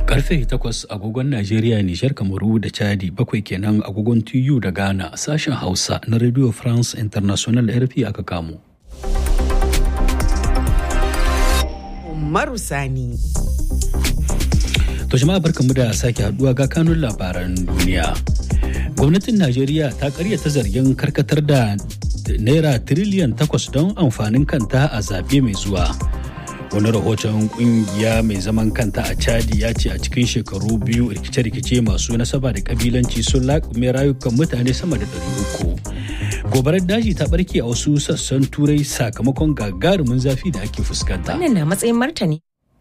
Karfe 8 agogon Najeriya, Nijar, Kamaru da Chadi bakwai kenan agogon TU da Ghana sashen Hausa na Radio France International RFI aka kamo. Umaru Sani. To jama'a barkamu da sake haduwa ga kanun labaran duniya. Gwamnatin Najeriya ta karyata zargin karkatar da naira tiriliyan takwas don amfanin kanta a zaɓe mai zuwa. Wani rahoton kungiya mai zaman kanta a Chadi ya ce a cikin shekaru biyu rikice-rikice masu nasaba da kabilanci sun laƙume rayukan mutane sama da ɗari uku. Gobarar daji ta ɓarke a wasu sassan turai sakamakon gagarumin zafi da ake fuskanta. Wannan na matsayin martani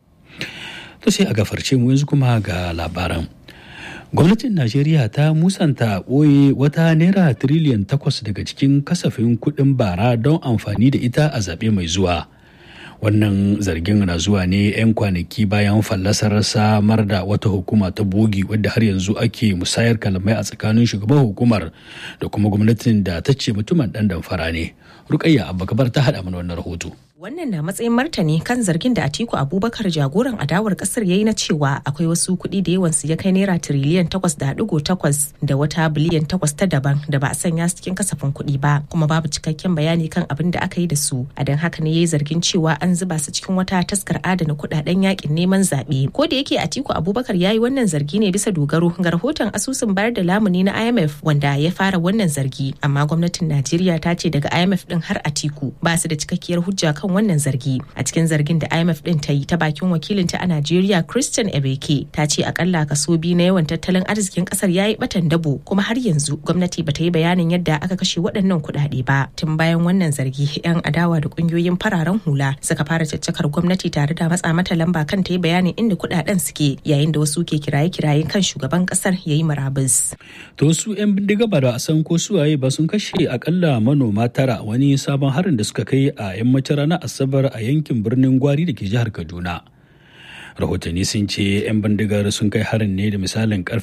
To sai a gafarce mu yanzu kuma ga labaran. Gwamnatin Najeriya ta musanta ɓoye wata naira tiriliyan takwas daga cikin kasafin kuɗin bara don amfani da ita a zaɓe mai zuwa. Wannan zargin na zuwa ne 'yan kwanaki bayan fallasar samar da wata hukuma ta bogi wadda har yanzu ake musayar kalamai a tsakanin shugaban hukumar da kuma gwamnatin da ta ce mutumin ɗan damfara ne. Rukayya Abba ta haɗa mana wannan rahoto. Wannan na matsayin martani kan zargin da Atiku Abubakar jagoran adawar kasar ya yi na cewa akwai wasu kuɗi da yawansu ya kai naira tiriliyan takwas da digo takwas da wata biliyan takwas ta daban da ba a sanya su cikin kasafin kuɗi ba kuma babu cikakken bayani kan abin da aka yi da su. A don haka ne ya yi zargin cewa an zuba su cikin wata taskar adana kuɗaɗen yakin neman zaɓe. Ko da yake Atiku Abubakar ya yi wannan zargi ne bisa dogaro ga rahoton asusun bayar da lamuni na IMF wanda ya fara wannan zargi amma gwamnatin Najeriya ta ce daga IMF din har Atiku ba su da cikakkiyar hujja kan kan wannan zargi a cikin zargin da imf din ta yi ta bakin wakilinta a najeriya christian ebeke ta ce akalla kaso biyu na yawan tattalin arzikin kasar ya yi batan dabo kuma har yanzu gwamnati bata yi bayanin yadda aka kashe waɗannan kuɗaɗe ba tun bayan wannan zargi yan adawa da ƙungiyoyin fararen hula suka fara caccakar gwamnati tare da matsa mata lamba kan ta yi bayanin inda kuɗaɗen suke yayin da wasu ke kiraye-kiraye kan shugaban kasar ya yi murabus. to su 'yan bindiga ba da a san ko suwaye ba sun kashe akalla manoma tara wani sabon harin da suka kai a yammacin ranar asabar a yankin birnin gwari da ke jihar kaduna rahotanni sun ce 'yan bindigar sun kai harin ne da misalin karfe